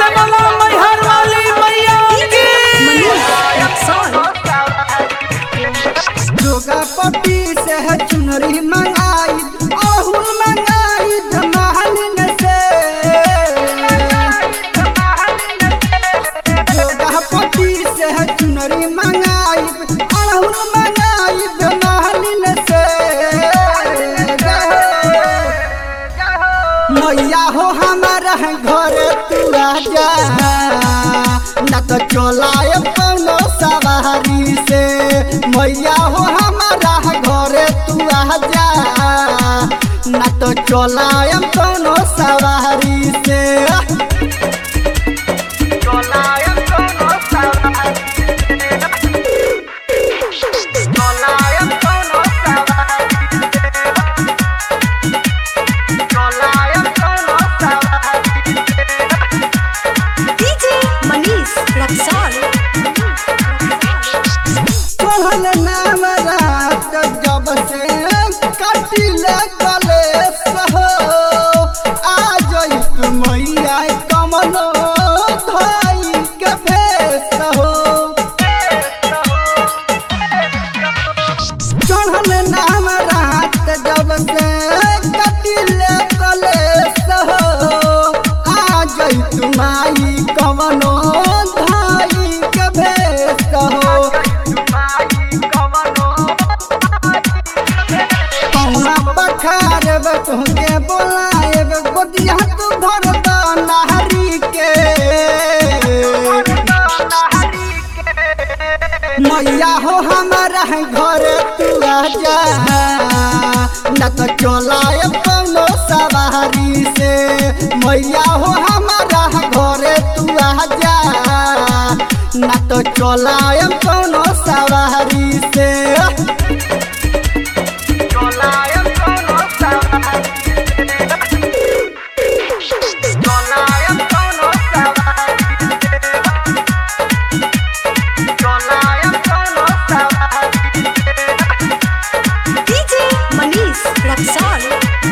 से बोला मैहर वाली मैया की दुर्गापति से है चुनरी मंगाई अहुल मंगाई धमालिन से दुर्गापति से है चुनरी मंगाई अहुल मंगाई धमालिन से मैया हो हमारा घर तू राजा न तो चलाए कौनो सवारी से मैया हो हमारा घर तू राजा न तो चलाए कौनो सवारी से चलाए कौनो सवारी चलाए कौनो सवारी चलाए कौनो सवारी DJ Manish Raksol. तोहन नाम रात जब से कटिले कलेश हो आ जइत मैया कमलो धाई के भेष हो चढ़न नाम रात जब से कटिले कलेश हो आ जइत माई कमलो धाई के भेष हो कौना बखार तुहके बोलाएब गोदिया तू भर द नहरी के मैया हो हमारा घर तू आजा न तो चलाए कौनो सवारी से मैया हो हमारा घर तू आजा न तो चलाए कौनो सवारी से चलायम कोनो सवारी चलायम कोनो सवारी चलायम कोनो सवारी DJ Manish Raksol.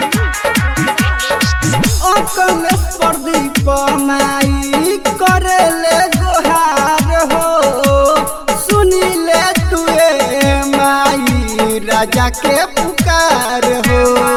ओ कमेश प्रदीप माई करेले गोहार हो सुनिले तुए माई राजा के पुकार हो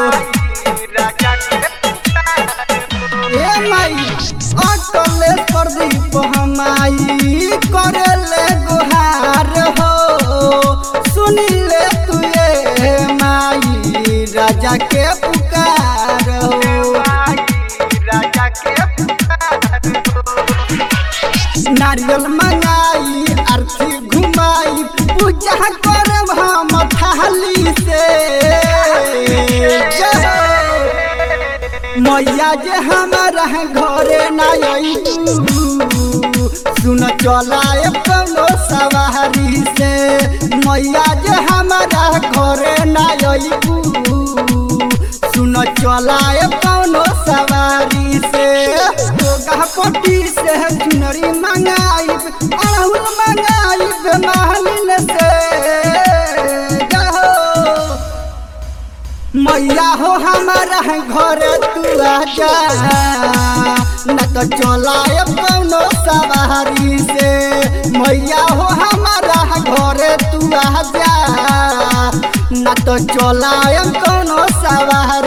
ए माई अटले प्रदीप हमाई करेले गोहार हो सुनिले तुए माई राजा के पुकार हो राजा के नारियल मंगाई आरती घुमाई पूजा करब हम थाली से जय हो। मैया जे हमारा घरे ना सुन चलाए कौनो सवारी से मैया जे हमारा घरे ना सुन चलाए कौनो सवारी से पट्टी से चुनरी मंगाई अड़हुल मंगाई मालिन से जय हो। मैया हो हमारा घर तू आजा न तो चलाए कौनो सवारी से मैया हो हमारा घर तू आजा न तो चलाए कौनो सवारी